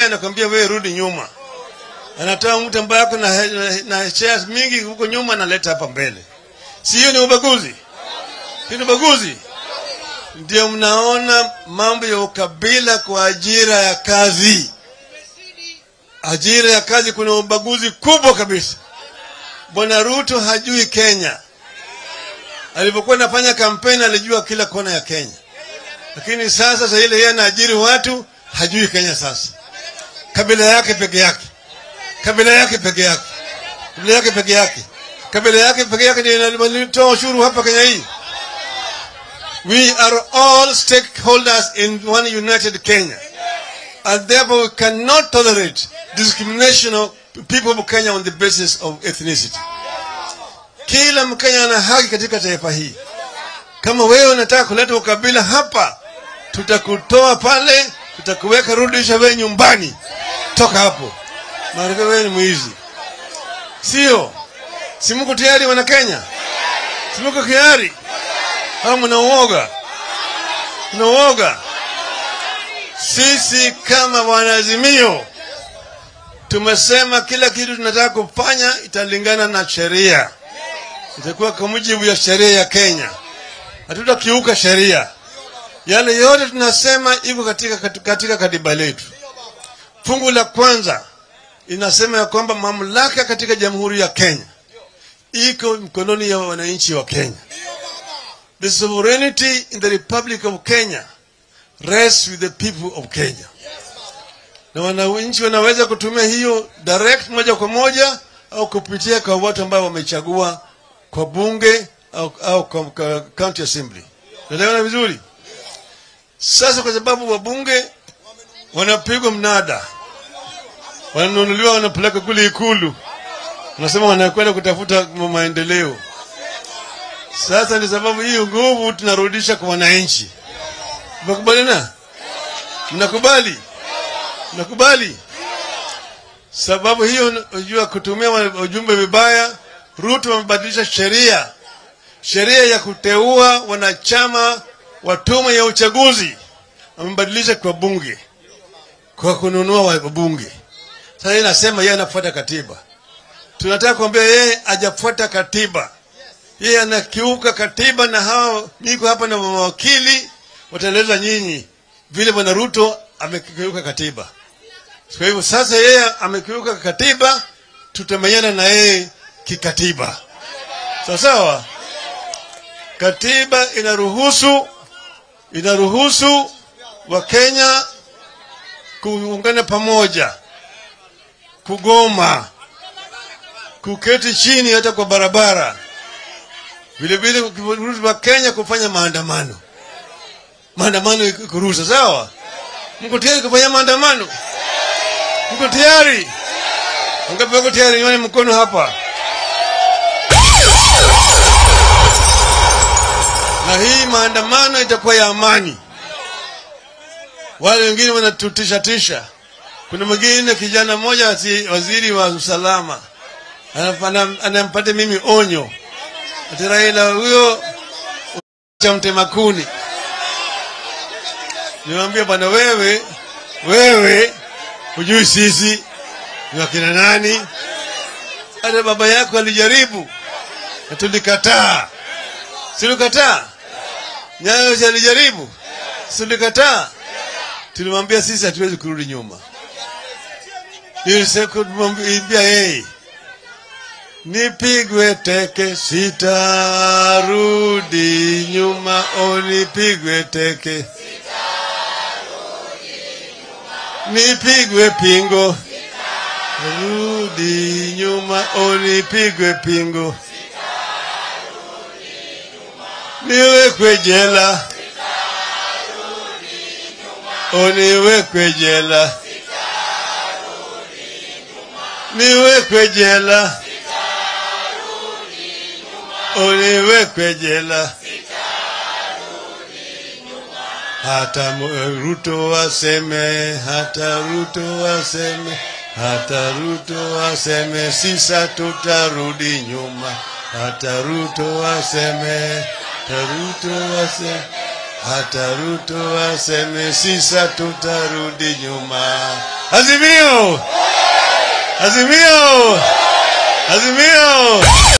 anakwambia wewe rudi nyuma. Anatoa mtu ambaye ako na, na, na shares mingi huko nyuma analeta hapa mbele. Si hiyo ni ubaguzi? Hiyo ni ubaguzi. Ndio mnaona mambo ya ukabila kwa ajira ya kazi. Ajira ya kazi kuna ubaguzi kubwa kabisa. Bwana Ruto hajui Kenya. Alipokuwa anafanya kampeni alijua kila kona ya Kenya, lakini sasa sasa ile yeye anaajiri watu hajui Kenya. Sasa kabila yake peke yake, kabila yake peke yake, kabila yake peke yake, kabila yake peke yake ndio inatoa ushuru hapa Kenya hii. We are all stakeholders in one united Kenya, and therefore we cannot tolerate discrimination of people of Kenya on the basis of ethnicity. Kila Mkenya ana haki katika taifa hii. Kama wewe unataka kuleta ukabila hapa, tutakutoa pale, tutakuweka, rudisha wewe nyumbani, toka hapo, maana wewe ni mwizi, sio? Si mko tayari wana Kenya? Si mko tayari au mna uoga? Mna uoga? Sisi kama wanaazimio tumesema kila kitu tunataka kufanya italingana na sheria, itakuwa kwa mujibu ya sheria ya Kenya. Hatutakiuka sheria. Yale yote tunasema iko katika, katika katiba letu. Fungu la kwanza inasema ya kwamba mamlaka katika Jamhuri ya Kenya iko mkononi ya wananchi wa Kenya. The sovereignty in the Republic of Kenya rests with the people of Kenya na wananchi wanaweza kutumia hiyo direct moja kwa moja au kupitia kwa watu ambao wamechagua kwa bunge au, au kwa, kwa county assembly. Naelewana vizuri? Sasa kwa sababu wabunge wanapigwa mnada, wananunuliwa, wanapeleka kule Ikulu, wanasema wanakwenda kutafuta maendeleo. Sasa ni sababu hiyo nguvu tunarudisha kwa wananchi. Mnakubaliana? Mnakubali? Nakubali. Sababu hiyo unajua, kutumia ujumbe vibaya. Ruto amebadilisha sheria, sheria ya kuteua wanachama wa tume ya uchaguzi amebadilisha kwa bunge, kwa kununua wabunge. Sasa yeye anasema yeye anafuata katiba. Tunataka kuambia yeye hajafuata katiba, yeye anakiuka katiba, na hawa niko hapa na mawakili wataeleza nyinyi vile bwana Ruto amekiuka katiba. Kwa hivyo sasa yeye amekiuka katiba, tutamenyana na yeye kikatiba, sawa sawa. Katiba inaruhusu inaruhusu Wakenya kuungana pamoja, kugoma, kuketi chini hata kwa barabara, vilevile kuruhusu Wakenya kufanya maandamano. Maandamano kuruhusa, sawa. Mko tayari kufanya maandamano? Mko tayari? Wangapi wako tayari? Nione mkono hapa. Na hii maandamano itakuwa ya amani. Wale wengine wanatutisha tisha. Kuna mwingine kijana mmoja waziri wa usalama anampata mimi onyo, ati Raila huyo cha mtema kuni. Niwaambia bwana, wewe wewe hujui sisi ni wakina nani. Hata baba yako alijaribu na tulikataa, silikataa. Nyayo alijaribu, silikataa. Tulimwambia sisi hatuwezi kurudi nyuma. Nilimwambia yeye nipigwe teke, sitarudi nyuma. O, nipigwe teke, nipigwe pingo, rudi nyuma. O, nipigwe pingo, niwekwe jela, o, niwekwe jela, niwekwe jela uniwekwe jela. Hata Ruto waseme, hata Ruto waseme, hata Ruto waseme, sisa tutarudi nyuma. Hata Ruto waseme, hata Ruto waseme, hata Ruto aseme sisa, tutarudi nyuma. Azimio, azimio, azimio.